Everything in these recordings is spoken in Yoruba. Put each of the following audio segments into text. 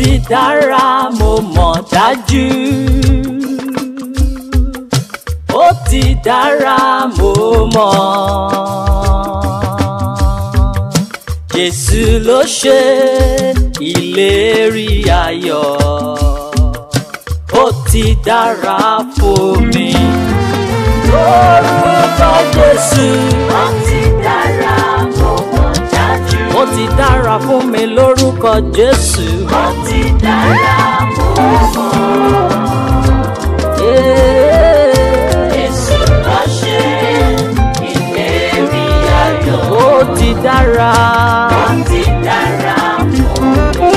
ti dára mo mọ̀ dájú. ó ti dára mo mọ̀. Jésù ló ṣe ìlérí ayọ̀. ó ti dára fún mi. Orúkọ Jésù. Ó ti dára mo mọ̀ dájú. Ó ti dára fún mi lórúkọ Jésù. Ó ti dára mo mọ̀. Yeah. Jésù ló ṣe ìlérí ayọ̀. Ó ti dára. Ó ti dára mo mọ̀.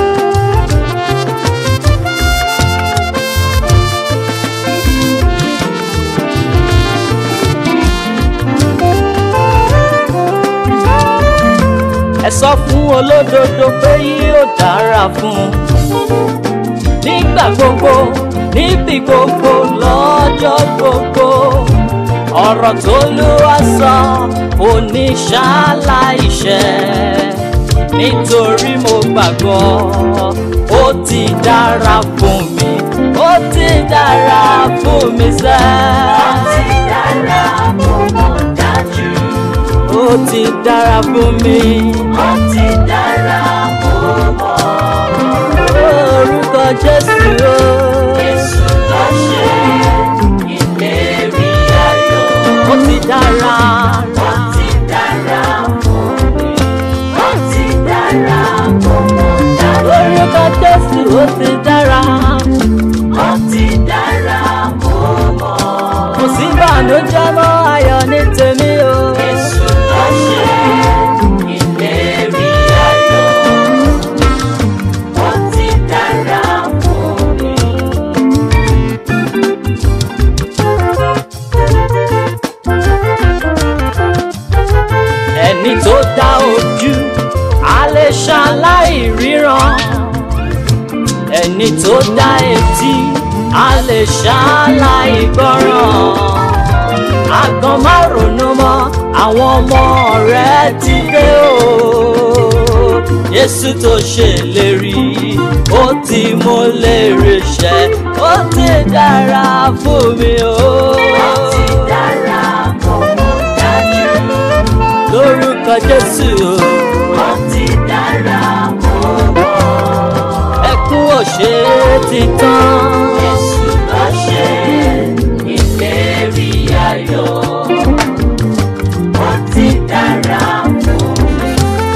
Ẹ sọ fún olódodo pé yóò dára fún un. Nígbà gbogbo, níbi gbogbo, lọ́jọ́ gbogbo. Ọ̀rọ̀ tó lù wá sọ kò ní ṣaláìṣẹ. Nítorí mo gbàgbọ́, ó ti dára fún mi. Ó ti dára fún mi sẹ́. Ó ti dára mo mọ̀ dájú. Ó ti dára fún mi. Ó ti dára mo mọ̀. Orúkọ Jésù o. Jésù ló ṣe ìlérí ayọ̀. Ó ti dára. Ó ti dára mo mọ̀. Ó ti dára mo mọ̀ dájú. Orúkọ Jésù ó ti dára. Ó ti dára mo mọ̀. Kò sí ìbànújẹ́ mọ́ ayọ̀ ní tèmi o. Jésù ló ṣe ìlérí ayọ̀. Ó ti dára fún mi. Ẹni tó dá ojú, a lè ṣaláì ríran. Ẹni tó dá etí, a lè ṣaláì gbọ́ràn. Àgàn má ronú mọ́, àwọn ọmọ rẹ̀ ti dé o. Jésù tó ṣèlérí, ó ti mú lérè ṣẹ, ó ti dára fún mi o. Ó ti dára mo mọ̀ dájú. Lórúkọ Jésù o. Ó ti dára mo mọ̀. ẹkún òṣè ti tán. Jésù ló ṣe ìlérí ayọ̀. Ó ti dára fún mi.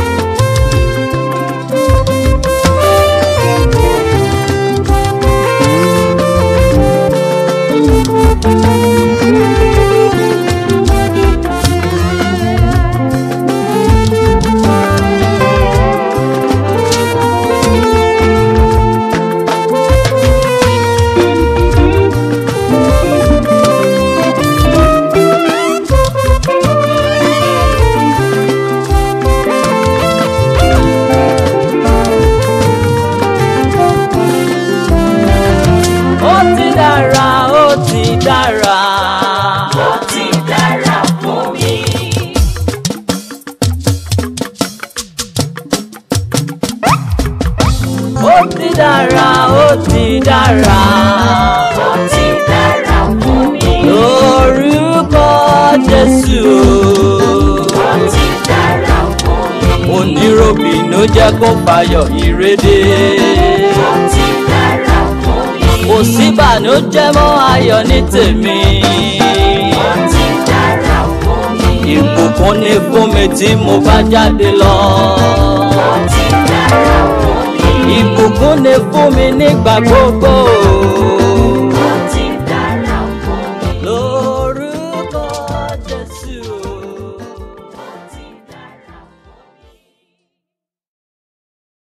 ó ti dára ó ti dára. Ó ti dára fún mi. ó ti dára ó ti dára. Ó ti dára fún mi. lórúkọ Jésù Ó ti dára fún mi. oníròbìnú jẹ́ kó fayọ̀ ìrédè. Ó ti dára fún mi. kò sí ìbànújẹ́ mọ́ ayọ̀ ní tèmi. Ó ti dára fún mi. ìbùkún ni fún mi tí mo bá jáde lọ. Ó ti dára fún mi. ìbùkún ni fún mi nígbà gbogbo.